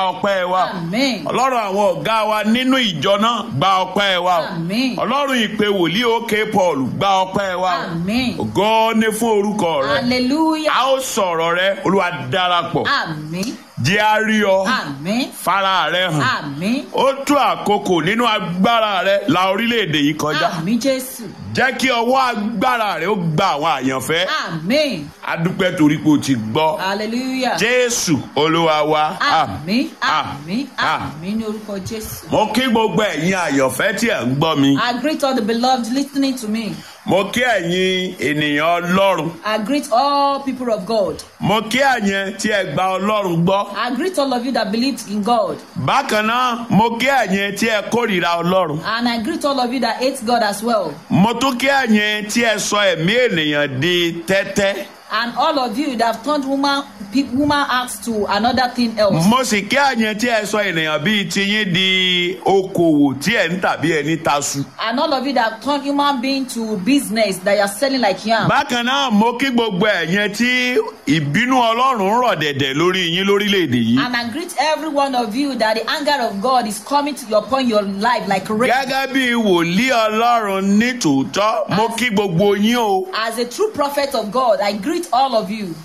ọpẹ́ wa Amen. ọlọ́run àwọn ọ̀gá wa nínú ìjọ náà gba ọpẹ́ wa Amen. ọlọ́run ìpè wòlíì òkè paul gba ọpẹ́ wa Amen. ògo ní fún orúkọ rẹ Hallelujah. a ó sọ̀rọ̀ rẹ olúwa darapọ̀ Amen. jẹ́ a rí ọ Amen. fara rẹ hàn Amen. ó tó àkókò nínú agbára rẹ la orílẹ̀-èdè yìí kọjá Àmín Jésù. jẹ́ kí ọwọ́ agbára rẹ ó gba àwọn àyànfẹ́ Amen. adúpẹ́ torí pé o ti gbọ́ Hallelujah. jésù olúwa wa Àmín. Àmín. Àmín ní orúkọ Jésù. mo kí gbogbo ẹ̀yin àyànfẹ́ tí ẹ̀ ń gbọ́ mi I greet all the beloved listening to me. mo kí ẹ̀yin ènìyàn ọlọ́run I greet all people of God. mo kí ẹ̀yin tí ẹ gba ọlọ́run gbọ́ I greet all of you that believed in God. bákan náà mo kí ẹ̀yin tí ẹ kórìíra ọlọ́run And I greet all of you that hate God as well. mo tún kí ẹ̀yin tí ẹ sọ ẹ̀mí ènìyàn di tẹ́tẹ́ And all of you that have turned woman, pe- woman acts to another thing else. mo sì kí ẹ̀yin tí ẹ sọ ènìyàn bíi tiyín di okòwò tí ẹ̀ ń tàbí ẹni tasu. And all of you that have turned human being to business that you are selling like yam. bákan náà mo kí gbogbo ẹ̀yin tí ìbínú ọlọ́run ń rọ̀ dẹ̀dẹ̀ lórí yín lórílẹ̀‐èdè yìí. And I greet every one of you that the anger of God is coming to upon your life like rain. gẹ́gẹ́ bí wòlíì ọlọ́run ní tòótọ́ mo kí gbogbo yín o. As a true prophet of God, I greet all of you.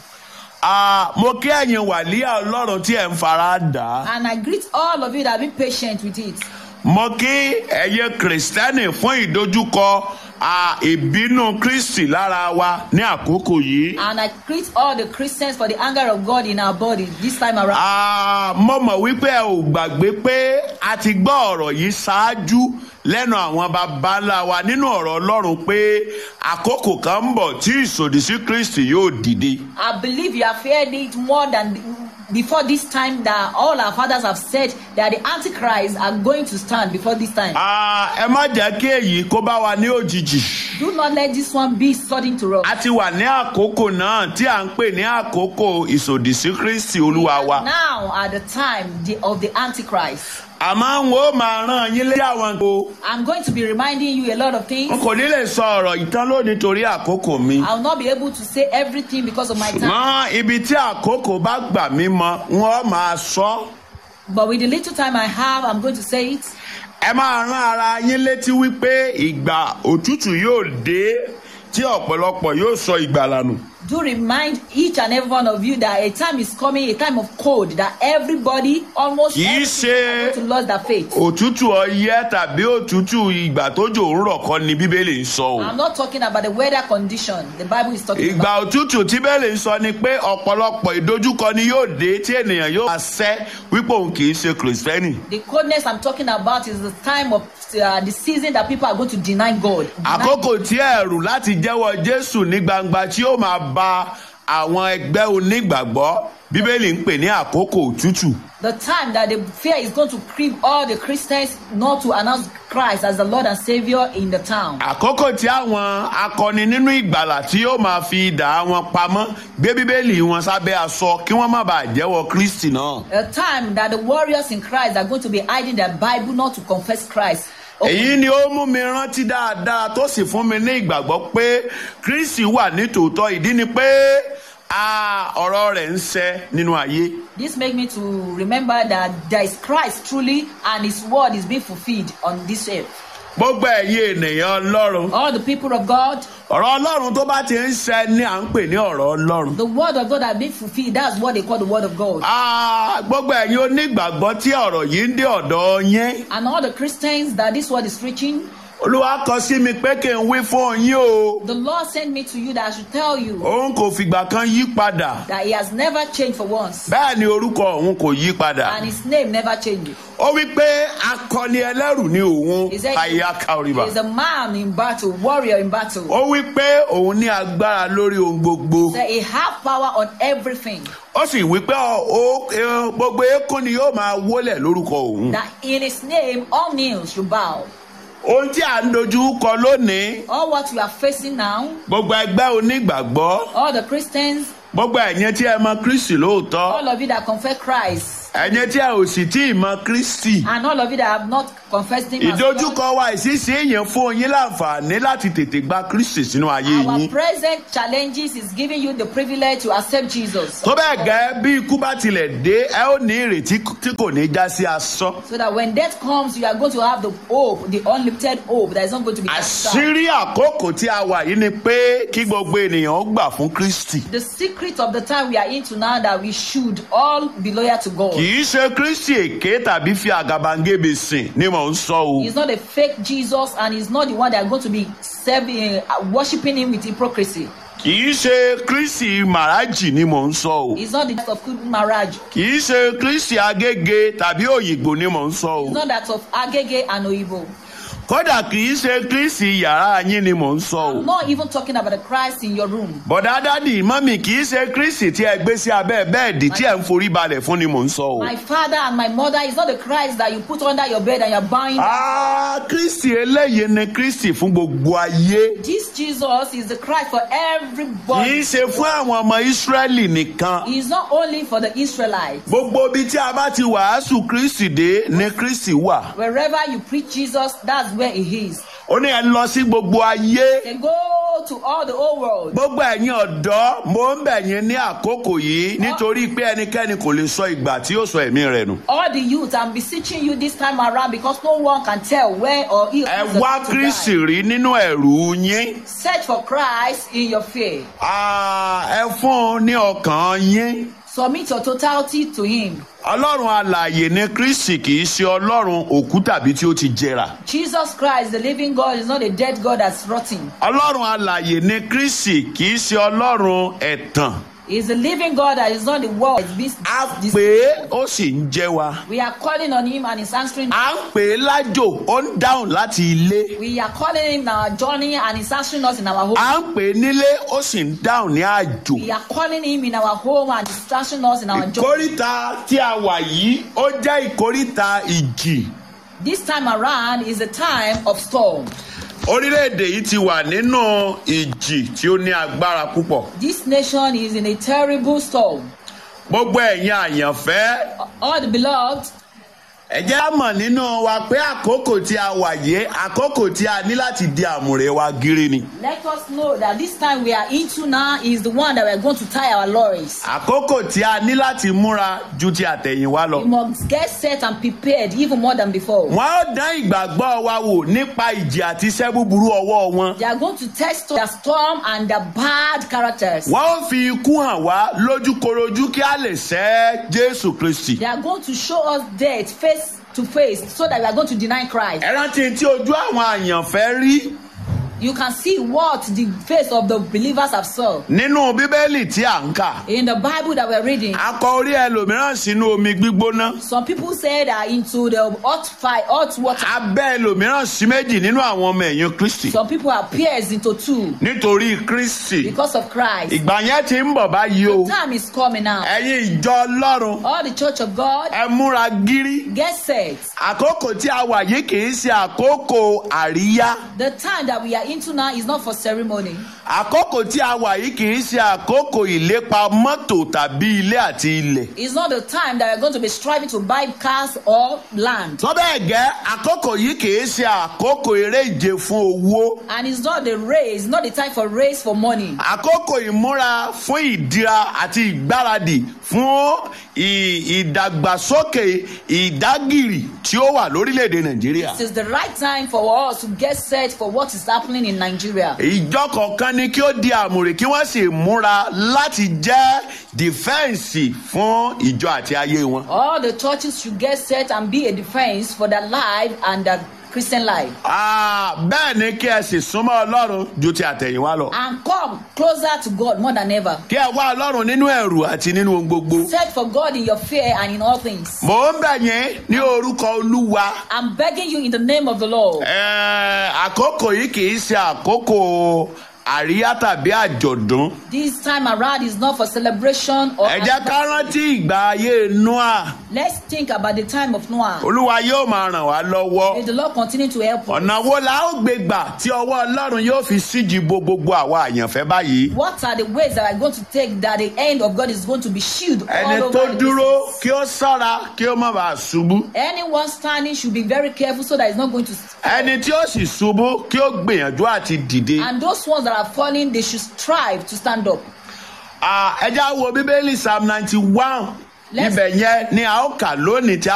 Ah, mo kí ẹ̀yin wàlíà ọlọ́run tí ẹ̀ ń fara dà á. And I greet all of you that be patient with it. mo kí ẹ̀yin kìrìsìtẹ́nì fún ìdojúkọ ah, ìbínú kristi lára wa ní àkókò yìí. And I greet all the Christians for the anger of God in our body this time around. Ah, mo mọ̀ wípé ẹ ò gbàgbé pé a ti gbọ́ ọ̀rọ̀ yìí ṣáájú lẹ́nu àwọn baba ńlá wa nínú ọ̀rọ̀ ọlọ́run pé àkókò kan ń bọ̀ tí ìsòdì sí kristi yóò dìde. I believe you have heard it more than before this time that all our fathers have said that the antichrists are going to stand before this time. Ah, ẹ má jẹ́ kí èyí kó bá wa ní òjijì. Do not let this one be sudden to us. a ti wà ní àkókò náà tí à ń pè ní àkókò ìsòdì sí kristi olúwa wa. Now at the time the, of the antichrist. àmọ́ n ó máa rán yín lé àwọn ko. I'm going to be reminding you a lot of n things. kò ní lè sọ ọ̀rọ̀ ìtàn lónìí torí àkókò mi. I'll not be able to say everything because of my time. ṣùgbọ́n ibi tí àkókò bá gbà mí mọ wọ́n máa sọ. But with the little time I have, I'm going to say it. ẹ máa rán ara yín létí wípé ìgbà òtútù yóò dé tí ọ̀pọ̀lọpọ̀ yóò sọ ìgbàlà nù. Do remind each and every one of you that a time is coming, a time of cold, that everybody, almost Kì í everybody, ṣe- are going to lose their faith. òtútù ọyẹ́ tàbí òtútù ìgbà tójò ń rọ̀ kọ́ ni bíbélì ń sọ o. I'm not talking about the weather condition. The Bible is talking ìgbà about. òtútù tí bẹ́ẹ̀lì ń sọ ni pé ọ̀pọ̀lọpọ̀ ìdojúkọ ni yóò dé tí ènìyàn yóò máa sẹ́ wípé òun kì í ṣe kìrìsìtẹ́nì. The coldness I'm talking about is the time of uh, the season that people are going to deny God. Deny- àkókò tí ẹ̀rù láti jẹ́wọ́ jésù ní gbangba tí yóò máa ba àwọn ẹgbẹ́ onígbàgbọ́ bíbélì ń pè ní àkókò òtútù. The time that the fear is going to creep all the Christians not to announce Christ as the Lord and Savior in the town. àkókò tí àwọn akọni nínú ìgbàlà tí yóò máa fi idà wọn pamọ́ gbé bíbélì wọn sábẹ́ aṣọ kí wọ́n má bàa jẹ́wọ́ kristi náà. A time that the warriors in Christ are going to be hiding their Bible not to confess Christ. èyí ni ó mú mi rántí dáadáa tó sì fún mi ní ìgbàgbọ́ pé kristi wà nítòótọ́ ìdí ni pé a ọ̀rọ̀ rẹ̀ ń ṣẹ nínú ayé. This make me to remember that there is Christ truly and his word is being fulfilled on this earth. gbogbo ẹ̀yin ènìyàn ọlọ́run All the people of God, ọ̀rọ̀ ọlọ́run tó bá ti ń ṣẹ ni à ń pè ní ọ̀rọ̀ ọlọ́run. the word of God has been fulfilled. That's what they call the word of God. Ah, gbogbo ẹ̀yin onígbàgbọ́ tí ọ̀rọ̀ yìí ń dé ọ̀dọ̀ yín And all the Christians that this word is reaching, olúwa kọ sí mi pé kí n wí fún yín o the Lord sent me to you that I should tell you òun kò fìgbà kan yí padà that he has never changed for once. bẹ́ẹ̀ ni orúkọ òun kò yí padà And his name never changes. ó wí pé akọni ẹlẹ́rù ni òun He said àyà he kàríbà is a man in battle, warrior in battle. ó wí pé òun ní agbára lórí ohun gbogbo That he have power on everything. ó sì wí pé ọ- ó- ẹ- gbogbo eékún ni yóò máa wólẹ̀ lórúkọ òun That in his name all knees should bow. ohun tí à ń dojú kọ lónìí All what you are facing now, gbogbo ẹgbẹ́ onígbàgbọ́ all the Christians, gbogbo ẹ̀yin tí ẹ mọ kristi lóòótọ́ all of you that confess Christ, ẹ̀yin tí ẹ ò sì tí ì mọ kristi And all of you that have not confessed him as Lord, ìdojúkọ wa ìṣiṣẹ́ èèyàn fún yín láǹfààní láti tètè gba kristi sínú ayé our yín present challenges is giving you the privilege to accept Jesus. tó bẹ́ẹ̀ gẹ́ bí ikú bá tilẹ̀ dé ẹ ó ní ìrètí tí kò ní já sí asán So that when death comes, you are going to have the hope, the unlimited hope that is not going to be cast down. àṣírí àkókò tí a wà yìí ni pé kí gbogbo ènìyàn ó gbà fún kristi The secret of the time we are into now that we should all be loyal to God. kì í ṣe kristi èké tàbí fi àgàbàǹgebè sìn ni mò ń sọ o He's not a fake Jesus and he's not the one that are going to be serving, uh, worshiping him with hypocrisy. kì í ṣe kristi màrájì ni mò ń sọ o He's not the type of good marriage. kì í ṣe kristi agége tàbí òyìnbó ni mò ń sọ o It's not that of Agege and Oibo. kódà kì í ṣe kristi yàrá yín ni mò ń sọ o I'm not even talking about the Christ in your room. bọ̀dá dádì mọ́mì kì í ṣe kristi tí ẹ gbé sí abẹ́ bẹ́ẹ̀dì tí ẹ ń forí balẹ̀ fún ni mò ń sọ o. My father and my mother is not the Christ that you put under your bed and you're buying. Ah, kristi eléyìí ni kristi fún gbogbo ayé This Jesus is the Christ for kì í everybody. ṣe fún àwọn ọmọ ìsírẹ́lì nìkan He is not only for the Israelites. gbogbo ibi tí a bá ti wàásù kristi dé ni kristi wà Wherever you preach Jesus, that's where he is. ó ní ẹ lọ sí gbogbo ayé They go to all the whole world. gbogbo ẹ̀yin ọ̀dọ́ mo ń bẹ̀ yín ní àkókò yìí nítorí pé ẹnikẹ́ni kò lè sọ ìgbà tí yóò sọ ẹ̀mí rẹ̀ nù. All the youth, I'm beseeching you this time around because no one can tell where or if ẹ is the wá time to kristi die. rí nínú ẹ̀rù yín Search for Christ in your fear. Ah, ẹ fún un ní ọkàn yín. Submit your totality to Him. ọlọ́run alààyè ni kristi kì í ṣe ọlọ́run òkú tàbí tí ó ti jẹrà. Jesus Christ, the living God, is not a dead God that's rotting. ọlọ́run alààyè ni kristi kì í ṣe ọlọ́run ẹ̀tàn. He's a living God that is not the world. It's a this- pè é ó sì ń jẹ́ wa. We are calling on Him and He's answering. à ń pè é lájò ó ń dáhùn láti ilé. We are calling Him in our journey and He's answering us in our home. à ń pè é nílé ó sì ń dáhùn ní àjò. We are calling Him in our home and He's answering us in our journey. ìkórìtà tí a wà yìí ó jẹ́ ìkórìtà ìjì. This time around is a time of storm. orílẹ̀-èdè yìí ti wà nínú ìjì tí ó ní agbára púpọ̀. This nation is in a terrible storm. gbogbo ẹ̀yin àyànfẹ́ All the beloved, ẹ jẹ́ á mọ̀ nínú wa pé àkókò tí a wà yìí àkókò tí a ní láti di àmùrè wa gírí ni. let us know that this time we are into now is the one that we are going to tie our lorries. àkókò tí a ní láti múra ju ti àtẹ̀yìnwá lọ. We must get set and prepared even more than before. wọ́n ó dán ìgbàgbọ́ wa wò nípa ìjì àti iṣẹ́ búburú ọwọ́ wọn. They are going to test the storm and the bad characters. wọ́n ó fi ikú hàn wá lójúkorojú kí a lè sẹ́ jésù kristi. They are going to show us death face to face so that we are going to deny Christ. ẹ rántí tí ojú àwọn àyànfẹ́ rí You can see what the face of the believers have saw. nínú bíbélì tí à ń kà. In the Bible that we're reading, a kọ orí ẹlòmíràn sínú omi gbígbóná. some people say they are into the hot fire, hot water. abẹ́ ẹlòmíràn sí méjì nínú àwọn ọmọ ẹ̀yìn kristi. Some people are pierced into two nítorí kristi. because of Christ. ìgbà yẹn ti ń bọ̀ báyìí o. Time is coming now. ẹ̀yin ìjọ ọlọ́run All the church of God, ẹ múra gírí. get set. àkókò tí a wà yìí kì í ṣe àkókò àríyá. The time that we are into now is not for ceremony. àkókò tí a wà yìí kì í ṣe àkókò ìlépa mọ́tò tàbí ilé àti ilẹ̀. It's not the time that we're going to be striving to buy cars or land. tó bẹ́ẹ̀ gẹ́ àkókò yìí kì í ṣe àkókò eré ìje fún owó. And it's not the race, not the time for race for money. àkókò ìmúra fún ìdíra àti ìgbáradì fún ì- ìdàgbàsókè ìdágìrì tí ó wà lórílẹ̀‐èdè nàìjíríà. This is the right time for us to get set for what is happening in Nigeria. ìjọ kọ̀ọ̀kan ni kí ó di àmùrè kí wọ́n sì múra láti jẹ́ dìfẹ́ǹsì fún ìjọ àti ayé wọn. All the churches should get set and be a defense for their life and their Christian life. Ah, bẹ́ẹ̀ ni kí ẹ sì súnmọ́ ọlọ́run ju ti àtẹ̀yìnwá lọ. And come closer to God more than ever. kí ẹ wá ọlọ́run nínú ẹ̀rù àti nínú ohun gbogbo. Search for God in your fear and in all things. mò ń bẹ̀ yín ní orúkọ olúwa. I'm begging you in the name of the Lord. Ẹ, àkókò yìí kì í ṣe àkókò àríyá tàbí àjọ̀dún. This time around is not for celebration or. ẹ jẹ́ ká rántí ìgbà ayé noah Let's think about the time of Noah. olúwa yóò máa ràn wá lọ́wọ́. May the Lord continue to help us. ọ̀nà wo la ó gbé gbà tí ọwọ́ ọlọ́run yóò fi síji bo gbogbo àwa àyànfẹ́ báyìí. What are the ways that are going to take that the end of God is going to be shielded all ẹni over tó the dúró business? kí ó sára kí ó má bàa ṣubú. Anyone standing should be very careful so that it's not going to. ẹni tí ó sì ṣubú kí ó gbìyànjú àti dìde. And those ones that are falling, they should strive to stand up. Ah, ẹ já wo bíbélì psalm ninety one Let's- ibẹ̀ yẹn ni a ó kà lónìí tí